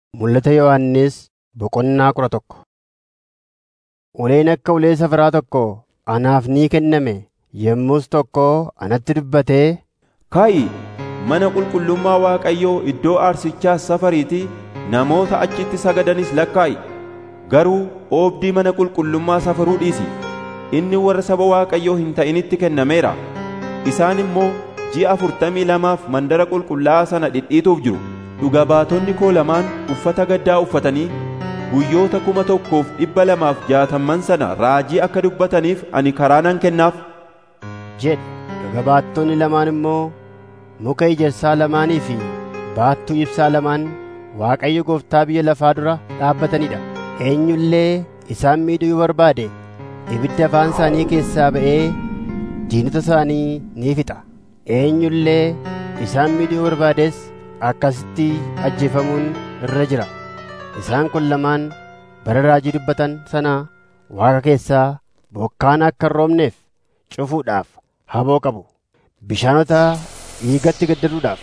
Mul'ata Yohannis boqonnaa kudha tokko. Uleen akka ulee safaraa tokko anaaf ni kenname yommus tokko anatti dubbatee, Kaa'i mana qulqullummaa Waaqayyoo iddoo aarsichaas safariitii namoota achitti sagadanis lakkaa'i. Garuu oobdii mana qulqullummaa safaruu dhiisi. Inni warra saba Waaqayyoo hin ta'initti kennameera. Isaan immoo ji'a afurtamii lamaaf mandara qulqullaa'aa sana dhidhiituuf jiru. Dhuga baatonni koo lamaan uffata gaddaa uffatanii guyyoota kuma tokkoof dhibba lamaaf jaatamman sana raajii akka dubbataniif ani karaa nan kennaaf. jedhe. Dhuga baattonni lamaan immoo muka ejersaa lamaanii fi baattuu ibsaa lamaan Waaqayyo Gooftaa biyya lafaa dura dhaabbatanidha. Eenyu illee isaan miidhuu yoo barbaade ibidda afaan isaanii keessaa ba'ee diinota isaanii ni fixa. Eenyu illee isaan miidhuu yoo barbaades akkasitti ajjeefamuun irra jira. Isaan kun lamaan bara raajii dubbatan sana Waaqa keessaa bokkaan akka hin roobneef cufuudhaaf haboo qabu. Bishaanota dhiigatti gaddaduudhaaf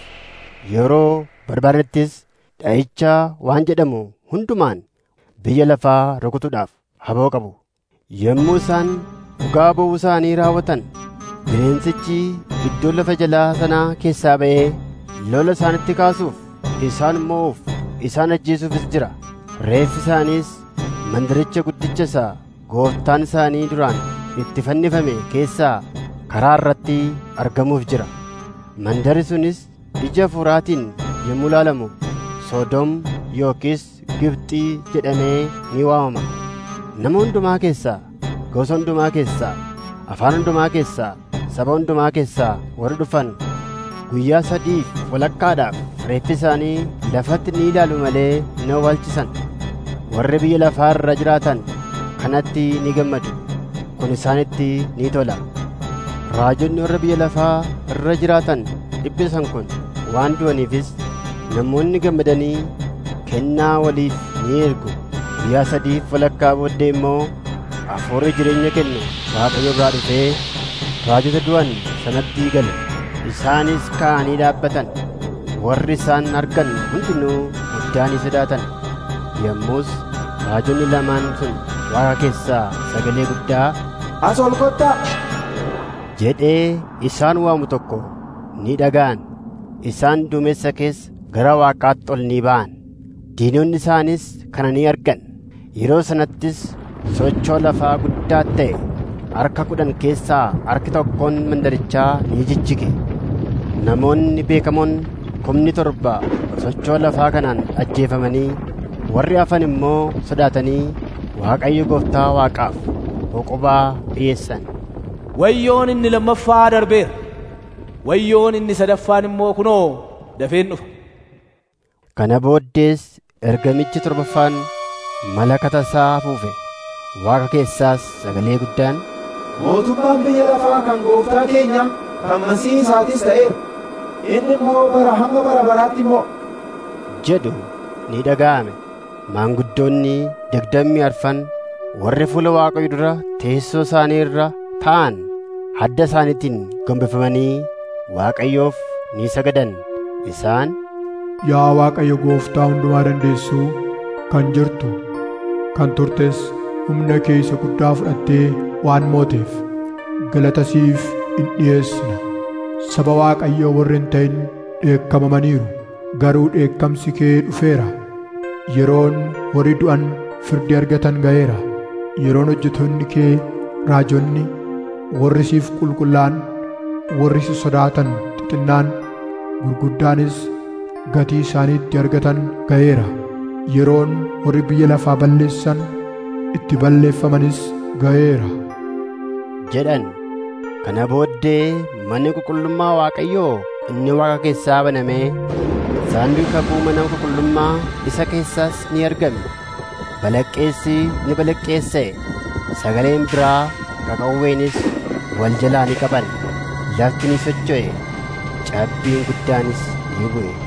yeroo barbaadanittis dha'icha waan jedhamu hundumaan biyya lafaa rukutuudhaaf haboo qabu. Yommuu isaan dhugaa ba'uu isaanii raawwatan bineensichi iddoo lafa jalaa sanaa keessaa ba'ee lola isaanitti kaasuuf isaan mo'uuf isaan ajjeesuufis jira. Reeffi isaaniis mandaricha guddicha isaa gooftaan isaanii duraan itti fannifame keessaa karaa irratti argamuuf jira. Mandari sunis ija hafuuraatiin yommuu ilaalamu Soodom yookiis Gibxii jedhamee ni waamama. Nama hundumaa keessaa, gosa hundumaa keessaa, afaan hundumaa keessaa, saba hundumaa keessaa warri dhufan guyyaa sadiif walakkaadhaaf reeffi isaanii lafatti ni ilaalu malee hin awwaalchisan. Warri biyya lafaa irra jiraatan kanatti ni gammadu. Kun isaanitti ni tola. Raajonni warra biyya lafaa irra jiraatan dhibbisan kun waan du'aniifis namoonni gammadanii kennaa waliif ni ergu. Guyyaa sadiif walakkaa booddee immoo hafuurri jireenya kennu Waaqayyo biraa dhufee raajota du'an sanatti gala. Isaanis ka'anii dhaabbatan. Warri isaan argan hundinuu guddaa ni sodaatan. Yommus raajonni lamaan sun Waaqa keessaa sagalee guddaa As ol kottaa! jedhee isaan waamu tokko ni dhaga'an. Isaan duumessa keessa gara Waaqaatti ol ni ba'an. Diinonni isaanis kana ni argan. Yeroo sanattis sochoo lafaa guddaa ta'e harka kudhan keessaa harki tokkoon mandarichaa ni jijjige. Namoonni beekamoon kumni torba sochoo lafaa kanaan ajjeefamanii warri hafan immoo sodaatanii Waaqayyo Gooftaa Waaqaaf boqobaa dhiyeessan. Wayyoon inni lammaffaa darbeera. Wayyoon inni sadaffaan immoo kunoo dafeen dhufa. Kana booddees ergamichi torbaffaan malakata isaa afuufe. Waaqa keessaas sagalee guddaan Mootummaan biyya lafaa kan gooftaa keenya kan masii isaatis ta'eera. Inni immoo bara hamma bara baraatti immoo jedhu ni dhaga'ame. Maanguddoonni digdamii arfan warri fuula Waaqayyo dura teessoo isaanii irra ta'an hadda isaaniitiin gombifamanii Waaqayyoof ni sagadan. Isaan Yaa Waaqayyo gooftaa hundumaa dandeessuu kan jirtu kan turtes humna kee isa guddaa fudhattee waan mooteef galata siif in dhiyeessina. Saba Waaqayyoo warri hin ta'in dheekkamamaniiru garuu dheekkamsi kee dhufeera. Yeroon warri du'an firdi argatan ga'eera. Yeroon hojjetoonni kee raajonni warri siif qulqullaa'an warri si sodaatan xixinnaan gurguddaanis gatii isaaniitti argatan ga'eera. Yeroon warri biyya lafaa balleessan itti balleeffamanis ga'eera. jedhan. Kana booddee manni qulqullummaa Waaqayyoo inni Waaqa keessaa banamee saanduqi kakuu mana qulqullummaa isa keessaas ni argame. Balaqqeessi ni balaqqeessa'e. Sagaleen biraa qaqawweenis wal jalaa ni qaban. Lafti ni socho'e. Cabbiin guddaanis ni bu'e.